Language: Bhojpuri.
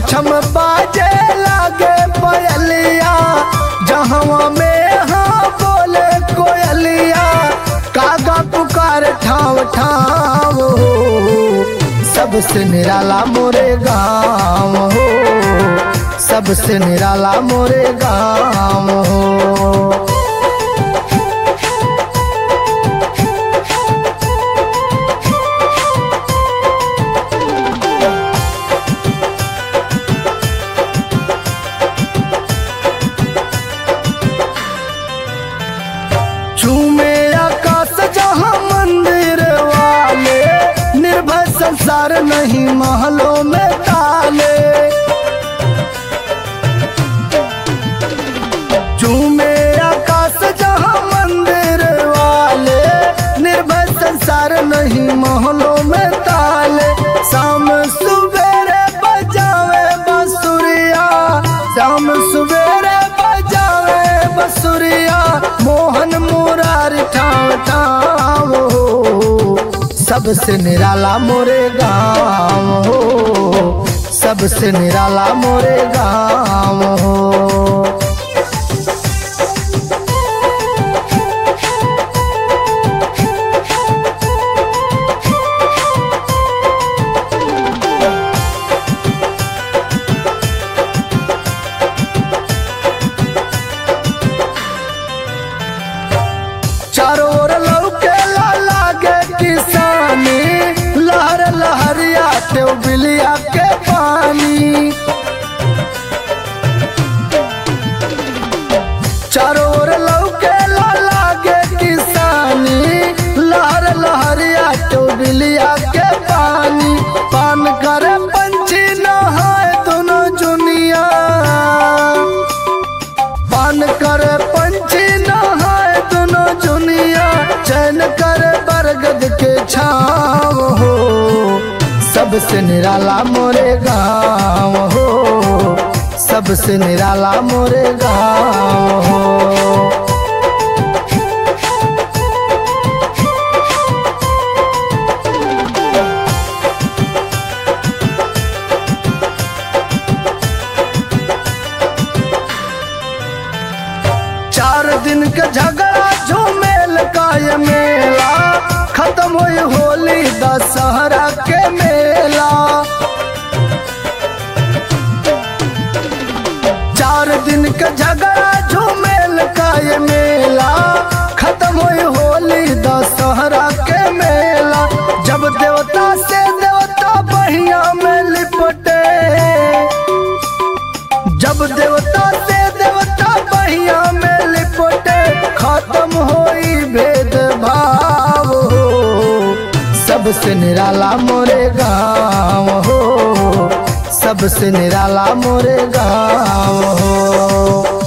छम बाजे लागे पयलिया जहवा में हाँ बोले कोयलिया कागा पुकार ठाव ठाव हो सबसे निराला मोरे गाँव हो सबसे निराला मोरे गाँव हो झूमे आकाश जहाँ मंदिर वाले निर्भय संसार नहीं महलों में ताले झूमे आकाश जहाँ मंदिर वाले निर्भय संसार नहीं महलों में ताले शाम सुबेरे बजावे बसुरिया शाम सुबेरे बजावे बसुरिया मोहन मुरारी ठाव ठाव हो सबसे निराला मोरे गाँव हो सबसे निराला मोरे गाँव हो चारों ओर लौके लागे किसानी लहर लहरिया ते बिलिया के पानी चारों ओर लौके लागे किसानी लहर लहरिया ते बिलिया के पानी पान करे पंछी नहाए दोनों जुनिया पान करे पंछी नहाए दोनों दुनिया चैन करे बरगद के छाव हो सबसे निराला मोरे गाँव हो सबसे निराला मोरे गाँव हो चार दिन के झगड़ा झूमेल का ये मेला खत्म हुई होली दशहरा के मेला चार दिन के झगड़ा झूमेल का ये मेला खत्म हुई होली दशहरा के मेला जब देवता से देवता बहिया में लिपटे जब देवता से देवता बहिया में लिपटे खत्म होई भेदभाव हो सबसे निराला मोरे गाँव हो सबसे निराला मोरे गाँव हो